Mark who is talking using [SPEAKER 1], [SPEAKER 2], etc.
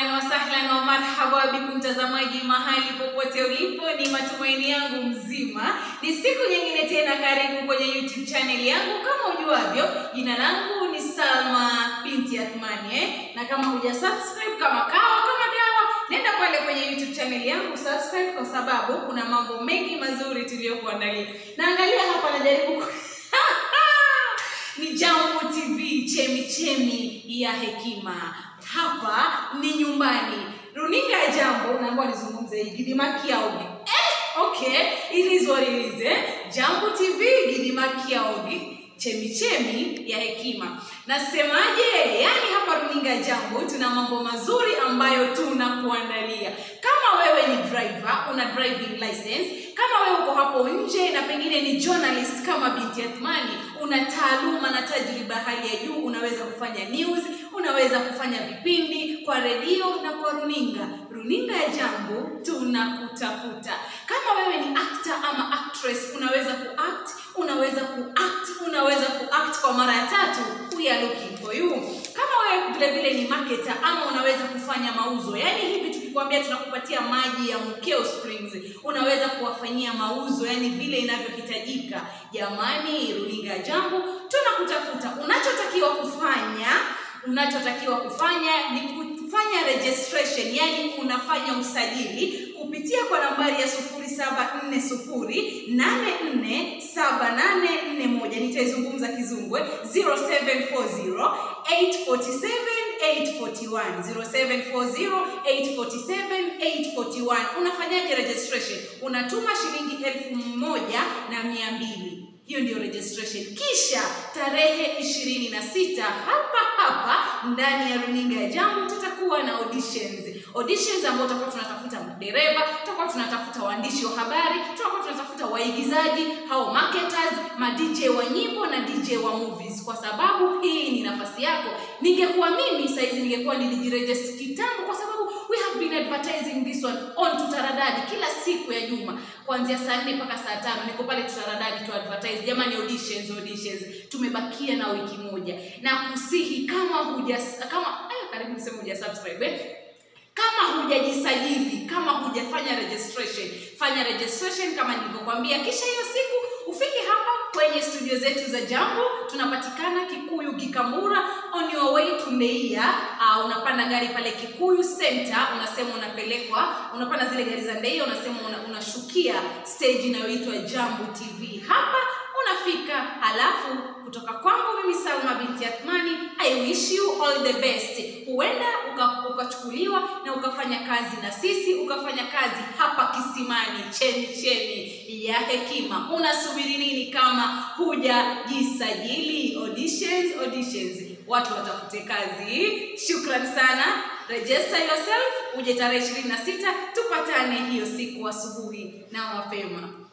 [SPEAKER 1] ahlan wa sahlan wa marhaba bikum mtazamaji mahali popote ulipo, ni matumaini yangu mzima. Ni siku nyingine tena, karibu kwenye YouTube channel yangu. Kama ujuavyo, jina langu ni Salma binti Athmani eh? na kama huja subscribe kama kawa kama dawa, nenda pale kwenye YouTube channel yangu subscribe, kwa sababu kuna mambo mengi mazuri tuliyokuandalia. Naangalia hapa, najaribu ni Jambo TV, chemi chemi ya hekima. Hapa ni nyumbani, runinga ya Jambo. Naomba nizungumze hii Gidima Kiaogi. Eh, okay, it is what it is, eh? Jambo TV, Gidima Kiaogi, chemi chemi ya hekima. Nasemaje? Yaani hapa runinga ya Jambo tuna mambo mazuri ambayo tunakuandalia. Kama wewe ni driver, una driving license kama wewe uko hapo nje na pengine ni journalist kama binti Athmani, una taaluma na tajriba hali ya juu, unaweza kufanya news, unaweza kufanya vipindi kwa redio na kwa runinga. Runinga ya Jambo tunakutafuta. Kama wewe ni actor ama actress, unaweza kuact, unaweza kuact, unaweza kuact kwa mara ya tatu, we are looking for you. Kama wewe vile vile ni marketer ama unaweza kufanya mauzo, yaani hivi tukikwambia tunakupatia maji ya Mkeo Springs, unaweza kuwafanyia mauzo, yaani vile inavyohitajika. Jamani, runinga ya Jambo tunakutafuta. Unachotakiwa kufanya unachotakiwa kufanya ni kufanya registration, yani unafanya usajili kupitia kwa nambari ya 0740847841 nitaizungumza Kizungwe 0740 847 841 0740 847 841. Unafanyaje registration? Unatuma shilingi elfu moja na mia mbili hiyo ndio registration. Kisha tarehe ishirini na sita hapa hapa ndani ya runinga ya Jambo tutakuwa na auditions, auditions ambao tutakuwa tunatafuta dereva, tutakuwa tunatafuta waandishi wa habari, tutakuwa tunatafuta waigizaji, hao marketers, ma DJ wa nyimbo na DJ wa movies, kwa sababu hii ni nafasi yako. Ningekuwa mimi saizi ningekuwa nilijiregister kitambo, kwa sababu we have been advertising this one on Tutaradadi kila siku ya juma kuanzia saa nne mpaka saa tano niko pale Tutaradadi tu advertise. Jamani, auditions auditions, tumebakia na wiki moja, na kusihi kama huja kama aya, karibu niseme huja subscribe eh? kama hujajisajili, kama hujafanya registration, fanya registration kama nilivyokuambia, kisha hiyo siku ufike hapa kwenye studio zetu za Jambo. Tunapatikana Kikuyu Kikambura, on your way to Ndeia. Uh, unapanda gari pale Kikuyu Center, unasema unapelekwa, unapanda zile gari za Ndeia, unasema una, unashukia stage inayoitwa Jambo TV. Hapa unafika, halafu kutoka kwangu mimi Salma binti Athmani, I wish you all the best. Huenda ukachukuliwa uka na ukafanya kazi na sisi, ukafanya kazi hapa kisimani, cheni cheni ya hekima. Unasubiri nini kama hujajisajili? Auditions, auditions, watu watafute kazi. Shukran sana, register yourself, uje tarehe ishirini na sita tupatane hiyo siku asubuhi na mapema.